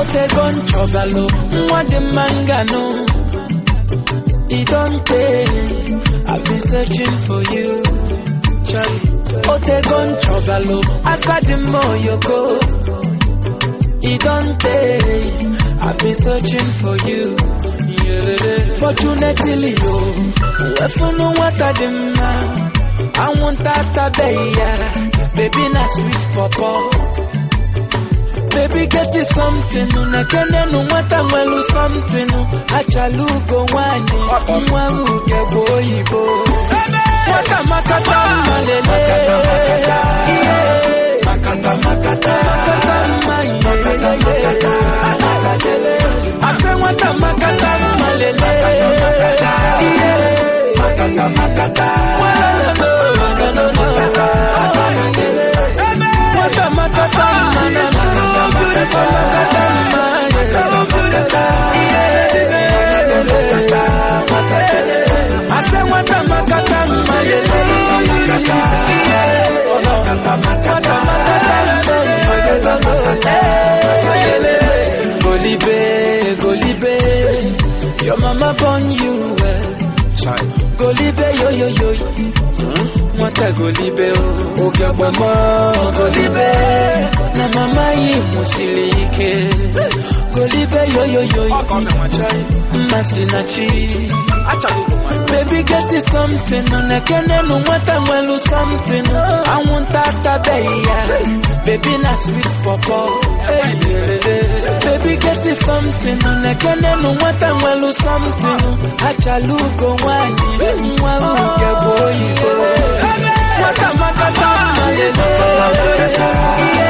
otego nchọbalụ nwa dị mma ngano e don tey i've been searching for you Charlie. otego nchọbalụ aka dị mma oyoko e don tey i've been searching for you fortunately yo wefunu nwata dị mma anwụnta atabeghị ya baby na sweet pọpọ baby get it something na kenenu nwata nwelu something achala ugo nwanyị nwa uge bụ oyibo nwata makata mma lele ihe. makata makata mma ihe ase nwata makata mma lele ihe. makata makata nwata makata mma na makata ase nwata makata mma lele Golibe, Golibe, your mama born you well. Golibe, yo yo yo, nwata Golibe o, oge agbamo Golibe, na mama yi musiri ike. Golibe, yo yo yo, mmasị na chi. Baby get it something na kenenu nwata nwelu something anwụnta atabeghị ya baby na sweet pọpọ baby get it something na kenenu nwata nwelu something achala ugo nwanyị nwa uge bụ oyibo nwata makata mma lele